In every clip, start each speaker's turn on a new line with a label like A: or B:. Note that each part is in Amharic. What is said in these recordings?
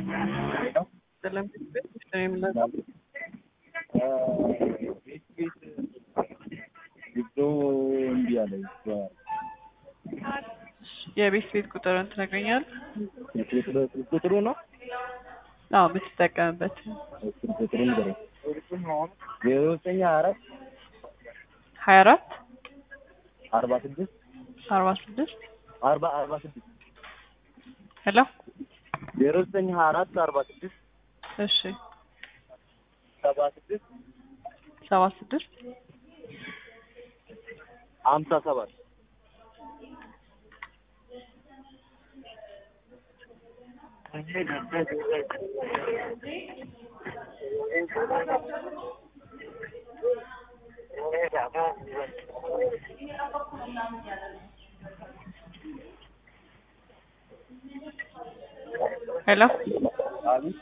A: ሰላም የምናውቀው
B: ቤት ቤት ግብቶ እምቢ አለ።
A: የቤት ቤት ቁጥርን ትነግረኛለህ?
B: ቁጥሩ ነው
A: አዎ የምትጠቀምበት
B: ቁጥሩ ንገረኝ። ዜሮ ዘጠኝ አራት
A: ሀያ አራት
B: አርባ ስድስት
A: አርባ ስድስት
B: አርባ አርባ ስድስት
A: ሄሎ
B: ዜሮ ዘጠኝ ሀያ አራት አርባ ስድስት
A: እሺ
B: ሰባ ስድስት
A: ሰባ ስድስት
B: ሀምሳ ሰባት
A: ሄሎ
B: አቤት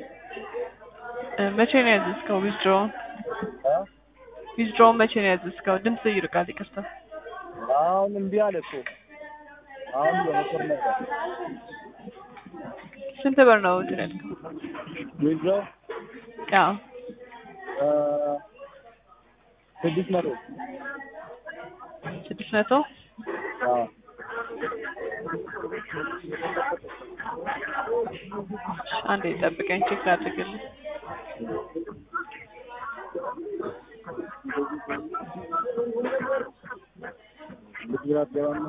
A: እ መቼ ነው ያዘዝከው ዊዝድሮውን
B: እ?
A: ዊዝድሮውን መቼ ነው ያዘዝከው ድምጽ ይርቃል ይቅርታ
B: አሁን እምቢ አለ እኮ አሁን በመስመር ነበር
A: ስንት ብር ነው እንትን ያልከው
B: ዊዝድሮ
A: አዎ
B: እ ስድስት መቶ
A: ስድስት መቶ
B: አዎ
A: አንዴ ጠብቀኝ ቼክ ላድርግልህ
B: ጉጅራት ገባ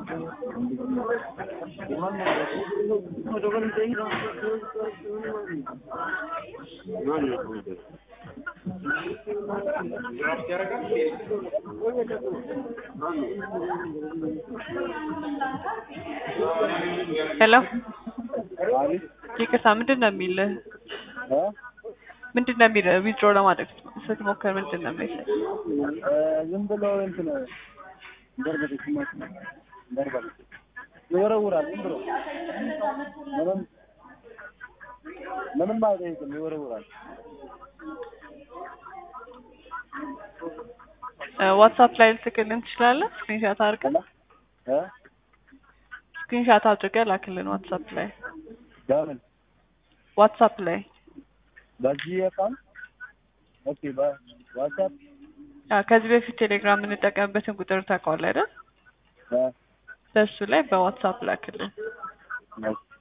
A: ሄሎ
B: አቤት
A: ይቅርታ ምንድን ነው የሚልህ
B: እ?
A: ምንድን ነው የሚልህ ዊዝድሮ ለማድረግ ስትሞክር ምንድን ነው የሚልህ
B: እ ዝም ብሎ እንትን ገርበቴ ስማት ገርበቴ ይወረውራል ዝም ብሎ ምንም ምንም አይጠይቅም ይወረውራል
A: ዋትሳፕ ላይ ልትልክልን ትችላለህ ስክሪንሻት አድርገን
B: እ
A: ስክሪንሻት አድርገህ ላክልን ዋትሳፕ ላይ
B: በምን
A: ዋትሳፕ ላይ
B: በዚህ አካውንት ኦኬ በዋትስአፕ
A: አዎ ከዚህ በፊት ቴሌግራም የምንጠቀምበትን ቁጥር ታውቀዋለህ አይደል
B: እ
A: በእሱ ላይ በዋትሳፕ ላክልን
B: ኦኬ